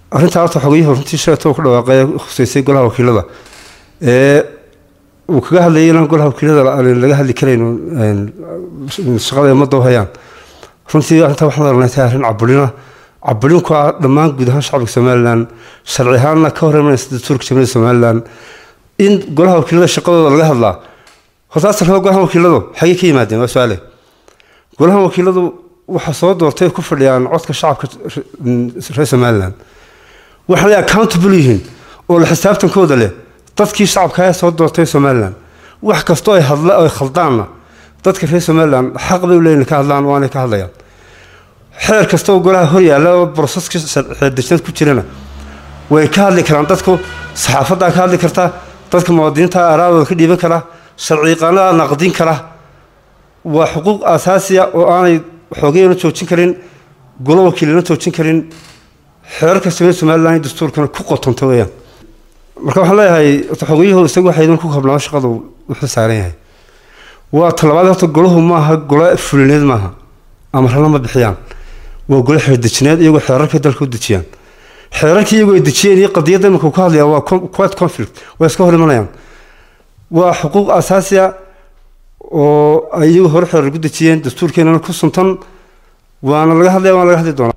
arrintaa horta xogayuhu runtii sheegta uu ku dhawaaqay khuseysay golaha wakiilada ee uu kaga hadlayay inaan golaha wakiilada laga hadli karayno shaqada ummadda u hayaan runtii arrintaa waxaan aragnay tahay arrin cabulina cabulinku ah dhammaan guud ahaan shacabka somalilan sharci ahaanna ka hor imanaysa dastuurka jamhuuriyadda somalilan in golaha wakiilada shaqadooda laga hadlaa horta asalka golaha wakiiladu xagee ka yimaadeen waa su-aale golaha wakiiladu waxaa soo doortay ku fadhiyaan codka shacabka reer somalilan waxaanay accountable yihiin oo la xisaabtankooda leh dadkii shacabka ee soo doortay somalilan wax kastoo ay hadla ay khaldaanna dadka reer somalilan xaq bay u leeyihin ka hadlaan waanay ka hadlayaan xeer kasta oo golaha hor yaalla oo broseska xeerdejinad ku jirana way ka hadli karaan dadku saxaafaddaa ka hadli karta dadka muwaadiniinta araadooda ka dhiiban kara sharciyaqaanada naqdin kara waa xuquuq asaasiya oo aanay xoogayana joojin karin golo wakiilana joojin karin xeerarka samey somalilan iyo dastuurkana ku qotonta weeyaan marka waxaan leeyahay xogayuhu isagu waxaydan ku kabnaa shaqadu wuxuu saaran yahay waa talabaad horta golahu maaha golo fulineed maaha amarana ma bixiyaan waa golo xeerdejineed iyagoo xeerarka dalka u dejiyaan xeerarkii iyagoo ay dejiyeen iyo qadiyadda iminka ka hadlaya waa quite conflict waa iska hor imanayaan waa xuquuq asaasiya oo ay iyagu hore xeerar ku dejiyeen dastuurkeenana ku suntan waana laga hadlaya waana laga hadli doonaa